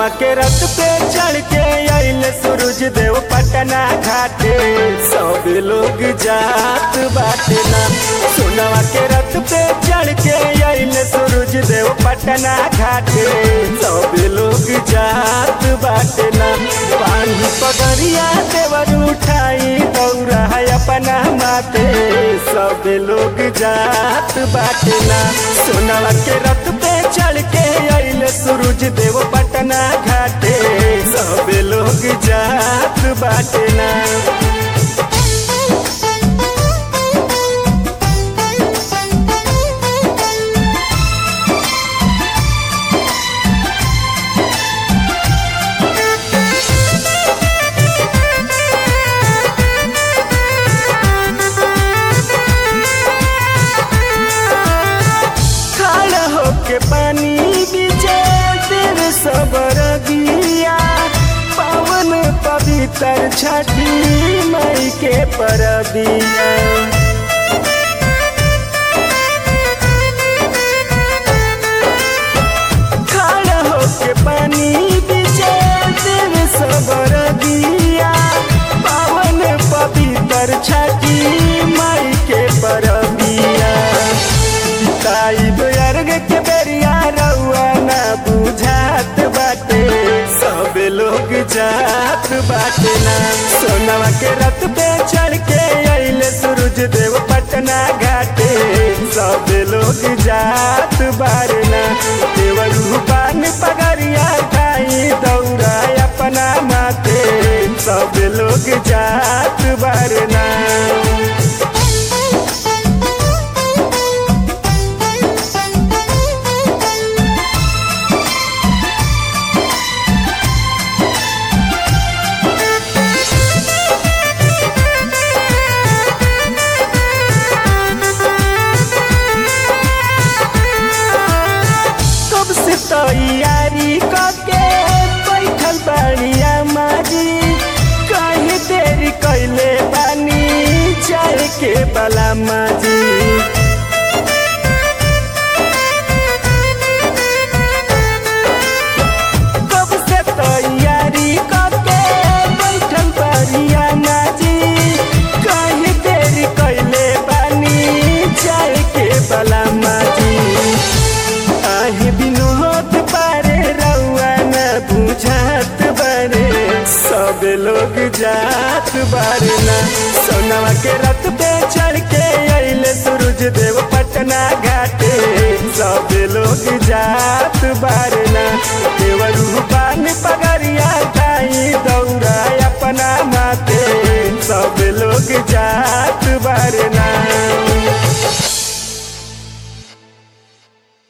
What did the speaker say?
सोनवा के रथ पे चढ़ के आइले सूरज देव पटना घाटे सब लोग जात बाटे ना सोनवा के रथ पे चढ़ के आइले सूरज देव पटना घाटे सब लोग जात बाटे ना पानी पगड़िया देवर उठाई दौड़ा है अपना माथे सब लोग जात बाटे ना सोनवा के रथ पे चढ़ के आइले सूरज देव पटना घाटे सब लोग जात बाटे ना खड़ा होके पानी बीचे तेर सबर गिया पावन पवित्र छठी मई के परबिया खड़ा होके पानी बीचे तेर सबर गिया पावन पवित्र छठी मई के परबिया ताई अर्घ के बेरिया रउआ ना बुझात बाटे सब लोग जात बाटे ना सोनवा के रथ पे चढ़ के आइले सूरज देव पटना घाटे सब लोग जात बारे ना देवरू पान पगरिया खाई दौड़ा अपना माथे सब लोग जात बारे ना कब से तैयारी करके बैठल बाड़िया माजी कहीं देरी कैले बानी जाए के बला माजी कब से तैयारी करके बैठल बाड़िया माजी कहीं देरी कैले बानी जाए के बला माजी आहे विनोद पारे रउआ न बुझात बारे सब लोग जात बारे ना सोनवा के रथ पे चढ़ के आइले सूरज देव पटना घाटे सब लोग जात बारे ना देव